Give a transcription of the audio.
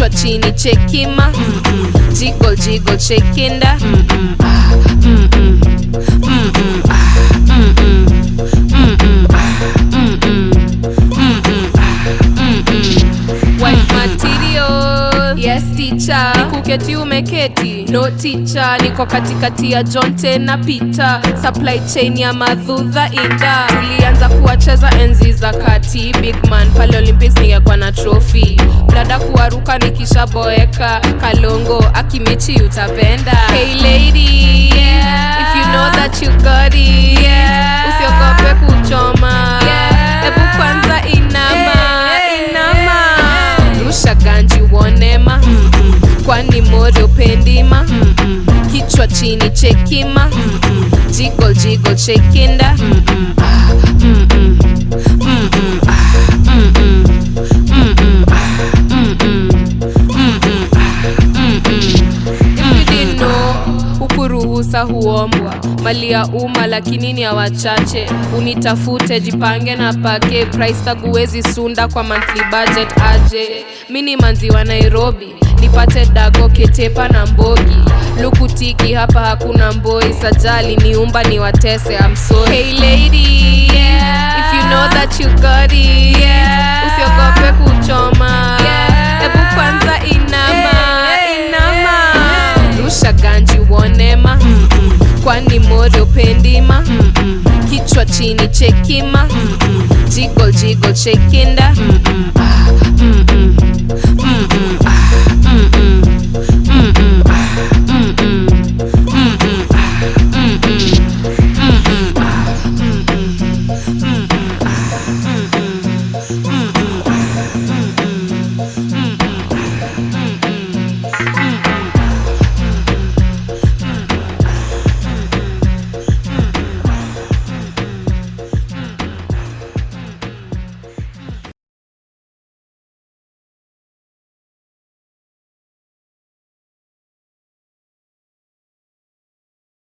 kichwa chini chekima jigol jigol chekinda Mm-mm, ah, mm-mm, mm-mm, ah, mm-mm, mm-mm, ah, mm-mm, mm-mm, ah, mm-mm. Wife material yes teacher nikuketi umeketi no teacher niko katikati ya jonte na pita supply chain ya madhudha inda tulianza kuwacheza enzi za kati big man pale olympics ningekuwa na trophy blada kuwaruka nikishaboeka kalongo akimechi utapenda hey lady yeah. if you know that you got it yeah. usiogope kuchoma hebu kwanza inama inama rusha ganji wonema kwani mori upendima kichwa chini chekima jigol jigol chekinda Ah, mm-mm, mm-mm, ah, mm-mm, mm-mm, ah, mm-mm, mm-mm, ah, mm-mm. If you didn't know, huku ruhusa huombwa mali ya umma lakini ni ya wachache unitafute jipange na pake price tag huwezi sunda kwa monthly budget aje mini manzi wa nairobi nipate dago ketepa na mbogi lukutiki hapa hakuna mboi sajali niumba ni watese I'm sorry. Hey lady yeah. if you know that you got it yeah. usiogope kuchoma yeah. ebu kwanza inama inama rusha ganji wonema kwani mori upendima kichwa chini chekima jigol jigol chekinda Ah, mm-mm, mm-mm,